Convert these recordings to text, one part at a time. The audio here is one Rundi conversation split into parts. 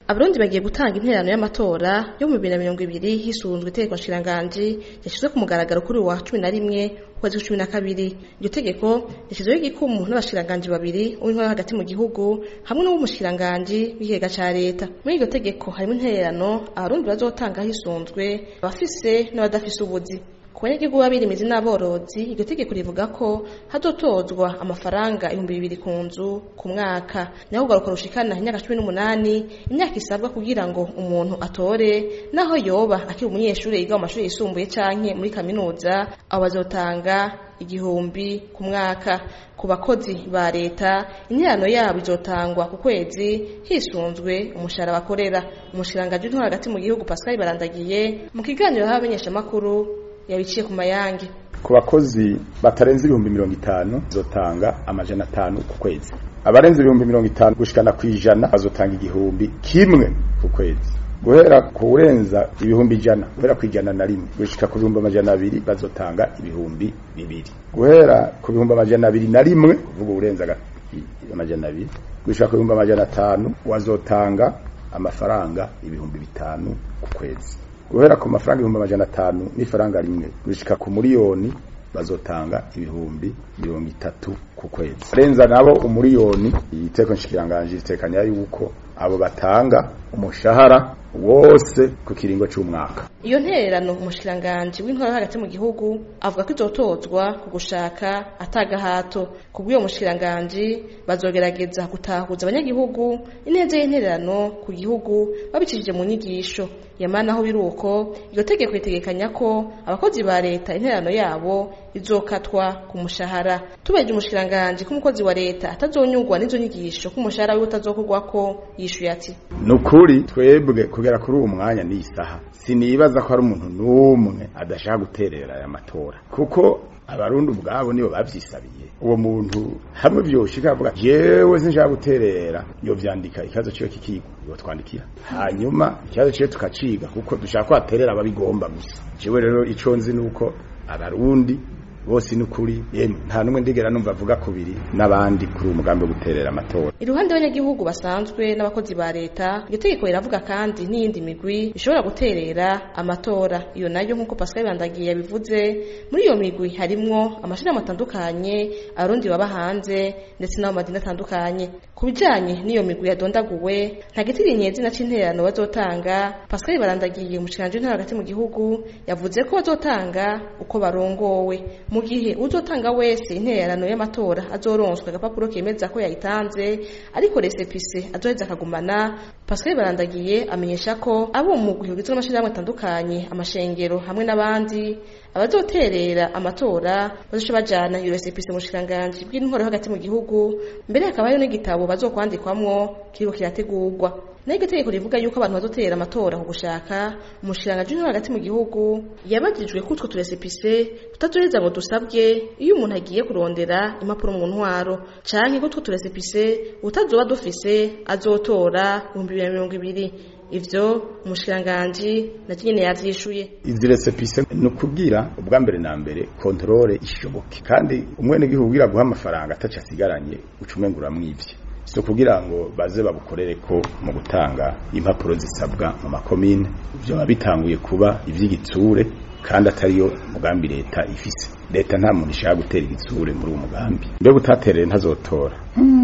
abarundi bagiye gutanga interano y'amatora yo mu bibiri na mirongo ibiri hisunzwe itegeko nshiranganji yashizwe ku mugaragaro kuri uwa cumi na rimwe ukwezi cumi na kabiri iryo tegeko rishyizweho igikumu n'abashiranganji babiri uw'intwara hagati mu gihugu hamwe n'uw'umushiranganji w'ikigega ca leta muri iryo tegeko harimo intererano abarundi bazotanga hisunzwe abafise n'abadafise ubuzi ku banyagihugu b'abirimizi n'aborozi iryo tegeko rivuga ko hazotozwa amafaranga ibihumbi bibiri ku nzu ku mwaka naho kugaruka rushikana imyaka cumi n'umunani imyaka isabwa kugira ngo umuntu atore naho yoba akiri umunyeshuri yiga mu mashuri yisumbuye canke muri kaminuza abo bazotanga igihumbi ku mwaka ku bakozi ba leta interano yabo izotangwa ku kwezi hisunzwe umushahara bakorera umushiranganji w'intwaro hagati mu gihugu pascal barandagiye mu kiganiro y'abamenyeshamakuru yabiciye ku mayange ku bakozi batarenze ibihumbi mirongo itanu bazotanga amajana atanu ku kwezi abarenze ibihumbi mirongo itanu gushikana ku ijana bazotanga igihumbi kimwe ku kwezi guhera ku urenza ibihumbi ijana guhera ku ijana na rimwe gushika ku bihumbi amajana abiri bazotanga ibihumbi bibiri guhera ku bihumbi amajana abiri na rimwe kuvuga urenza amajana abiri gushika ku bihumbi amajana atanu wazotanga amafaranga ibihumbi bitanu ku kwezi guhera ku mafaranga ibihumbi amajana atanu n'ifaranga rimwe gushika ku miliyoni bazotanga ibihumbi mirongo itatu ku kwezi arenza nabo umuriyoni iteko nshikiranganje itekanya yuko abo batanga umushahara wose ku kiringo c'umwaka iyo ntererano umushikiranganji w'intwaro hagati mu gihugu avuga ko izotozwa ku gushaka atagahato ku bw'uyo mushikiranganji bazogerageza gutahuza abanyagihugu ineza y'intererano ku gihugu babicishije mu nyigisho yamana aho biri uko iryo tegeko ritegekanya ko abakozi ba leta intererano yabo izokatwa ku mushahara tubeje umushikiranganji ko umukozi wa leta atazonyurwa n'izo nyigisho ko umushahara wiwe utazokorwako yishuye ati nukuri twebwe kugera kuri uwo mwanya ni isaha sinibaza ko hari umuntu n'umwe adashaka guterera aya matora kuko abarundi ubwabo nibo bavyisabiye uwo muntu hamwe vyoshika avuga jewe sinshaka guterera yo vyandika ikibazo ciwe kikigwa yo twandikira hanyuma ikibazo ciwe tukaciga kuko dushaka ko aterera ababigomba gusa jewe rero ico nzi nuko abarundi bose nukuri yemwe nta numwe ndigera numva avuga kubiri n'abandi kuri umugambi wo guterera amatora iruhande y'abanyagihugu basanzwe n'abakozi ba leta iryo tegeko riravuga kandi n'iyindi migwi ishobora guterera amatora iyo nayo nk'uko Pascal Bandagiye yabivuze muri iyo migwi harimwo amashirahamwe atandukanye abarundi baba hanze ndetse n'abo madini atandukanye ku bijanye n'iyo migwi yadondaguwe nta gitirinye izina c'intererano bazotanga Pascal Barandagiye umushikiranje w'intara hagati mu gihugu yavuze ko bazotanga uko barongowe mu gihe uzotanga wese intererano y'amatora azoronswa agapapuro kemeza ko yayitanze ariko resepise azoheza akagumana Pascal Barandagiye amenyesha ko abo mu mugwi ugizwe n'amashirahamwe atandukanye amashengero hamwe n'abandi abazoterera amatora bazoca bajana iyo resepise mu bushikiranganji bw'intwaro hagati mu gihugu mbere hakaba hariho n'igitabo bazokwandikwamwo kiriko kirategurwa nayo iryo tegeko rivuga yuko abantu bazotera amatora ku gushaka umushikiranganji w'intwaro hagati mu gihugu yabajijwe ko utwo turesepise tutazoheza ngo dusabwe iyo umuntu agiye kurondera impapuro mu ntwaro canke ko utwo turesepise utazoba dufise azotora ibihumbi bibiri na mirongo ibiri ivyo umushikiranganji nacyo nyene yavyishuye izi resepise ni ukubwira ubwa mbere na mbere kontrole ishoboke kandi umwenegihugu ugira guha amafaranga ataco asigaranye uca umenga uramwivye so kugira ngo baze babukorere ko mu gutanga impapuro zisabwa mu makomine ivyo bitanguye kuba ivy'igitsure kandi atariyo mugambi leta ifise leta nta muntu ishaka gutera igitsure muri uwo mugambi mbega utaterere ntazotora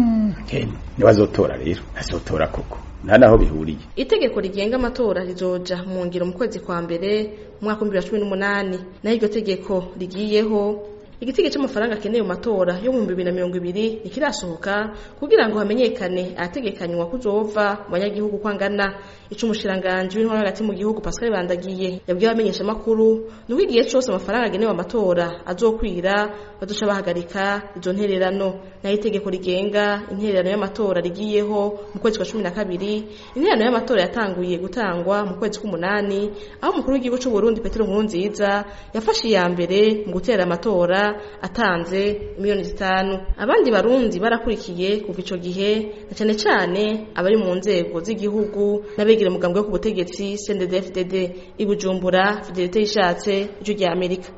niwe azotora rero azotora koko nta naho bihuriye itegeko rigenga amatora rizoja mu ngiro mu kwezi kwa mbere mu mwaka w'ibihumbi bibiri na cumi n'umunani naho iryo tegeko rigiyeho igitego cy'amafaranga akeneye mu matora yo mu bibiri na mirongo ibiri ntikirasohoka kugira ngo hamenyekane ahategekanywa kuzova mu banyagihugu ko angana ico umushiranganji w'intwaro hagati mu gihugu Pascal Bandagiye yabwiye abamenyesha makuru nuko igihe cose amafaranga agenewe amatora azokwira bazoca bahagarika izo ntererano nayo itegeko rigenga intererano y'amatora rigiyeho mu kwezi kwa cumi na kabiri intererano y'amatora yatanguye gutangwa mu kwezi k'umunani aho umukuru w'igihugu c'u Burundi Petero Nkurunziza yafashe iya mbere mu gutera amatora atanze miliyoni zitanu abandi barundi barakurikiye kuva ico gihe na cane cane abari mu nzego z'igihugu n'abegera umugambwe wo ku butegetsi CNDD-FDD i Bujumbura Fidelite Yishatse ijwi rya Amerika